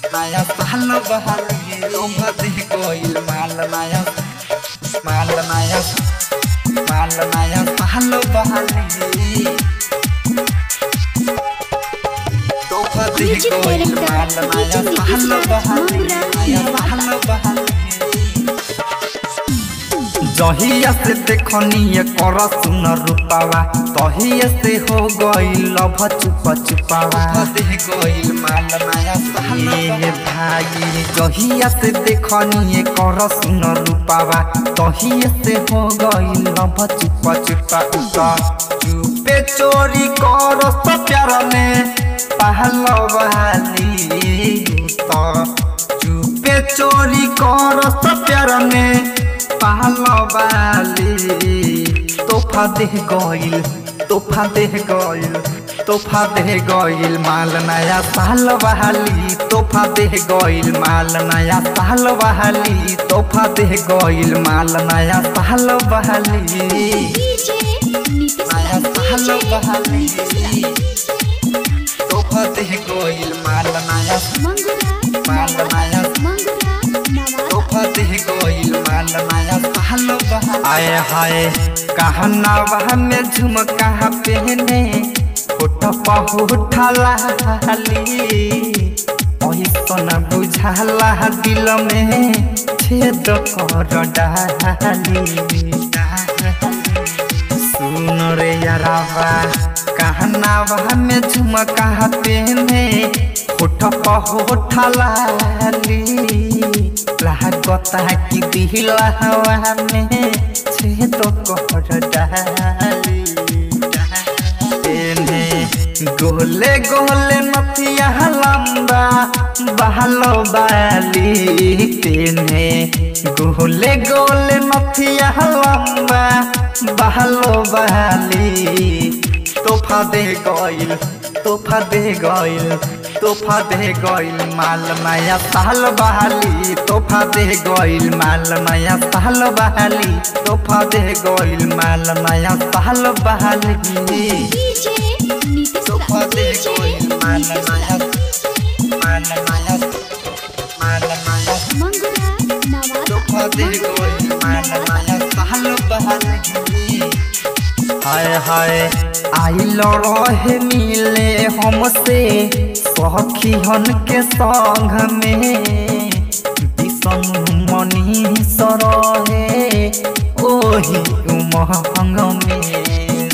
naya sahalo bahali Lomba di koil mal naya Mal naya Mal naya sahalo bahali Lomba di Music koil mal director, naya DJ sahalo Nitish bahali Mangra, Naya Navata. sahalo bahali जहिया से देखनिए कर सुन रूपावा तहिया से हो गईल love चुप चुपावा गईल माल नया ये भाई जहिया से देखनिए कर सुन रूपावा तहिया से हो गईल लभ चुप चुपा चुपे चोरी कर सब प्यार में पहलवाली तो चुपे चोरी कर सब प्यार में पहलवाली तोहफा दे गईल तोहफा दे गईल तोहफा दे गईल माल नया साल बहाली तोहफा दे गईल माल नया साल बहाली तोहफा दे गईल माल नया साल बहाली DJ Nitish नया साल DJ बहाली Nitish तोहफा दे गईल माल नया Mangura माल नया Mangura Navata तोहफा दे गईल माल नया साल बहाली आए हाय कहना वह में झुमका पहने होठ पहुठला ऐसन बुझाला दिल में छेद कर डाली सुन रे यारावा कहना वह में झुमका पहने होठ पहुठला लागता कि दिला हवा में छेद कर डाली एने गोले गोले नथिया लंबा बहलो बाली तेने गोले गोले नथिया लंबा बहलो बाली तोहफा दे गईल तोहफा दे गईल तोहफा दे गईल माल माया साल बहाली तोहफा दे गईल माल माया साल बहाली तोहफा दे गईल माल माया साल बहाली DJ Nitish तोहफा दे DJ गईल माल माया माल माया माल माया Mangura Navata तोहफा दे गईल माल माया साल बहाली हाय हाय आइल रहे मिले हमसे सखी हन के संग में विषम मनी सरहे ओही उमंग में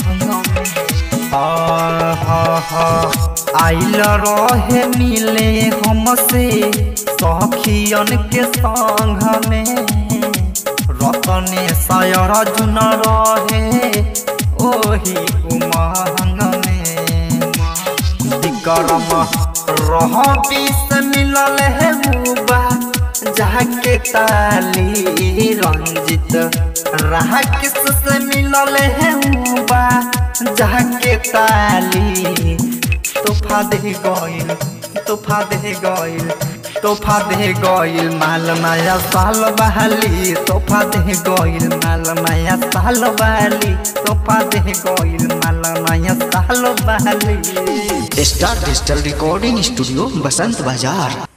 आइल रहे मिले हमसे सखियन के संग में रतने सायर जुन रहे ओही उमंग में विक्रम रह बीस मिलल है मुबा जाके ताली रंजित रहा किस से मिलल है मुबा जाके ताली तोहफा दे गईल तोहफा दे गईल तोहफा दे गईल माल नया साल बहाली तोहफा दे गईल माल नया साल बहाली तोहफा दे गईल माल नया साल बहाली star digital recording studio Basant बाजार